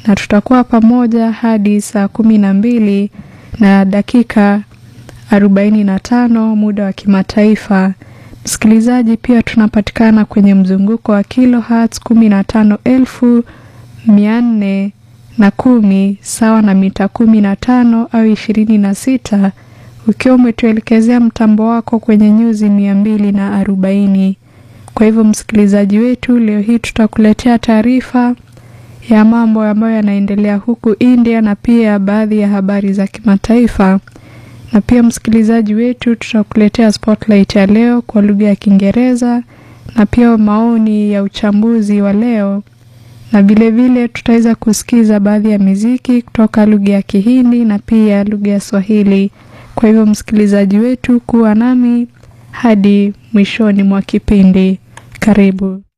na tutakuwa pamoja hadi saa kumi na mbili na dakika arobaini na tano muda wa kimataifa. Msikilizaji, pia tunapatikana kwenye mzunguko wa kilohertz kumi na tano elfu mia nne na kumi sawa na mita kumi na tano au ishirini na sita ukiwa umetuelekezea mtambo wako kwenye nyuzi mia mbili na arobaini. Kwa hivyo msikilizaji wetu, leo hii tutakuletea taarifa ya mambo ambayo yanaendelea huku India na pia baadhi ya habari za kimataifa, na pia msikilizaji wetu, tutakuletea spotlight ya leo kwa lugha ya Kiingereza na pia maoni ya uchambuzi wa leo, na vilevile tutaweza kusikiza baadhi ya miziki kutoka lugha ya Kihindi na pia lugha ya Swahili. Kwa hivyo msikilizaji wetu, kuwa nami hadi mwishoni mwa kipindi. Karibu.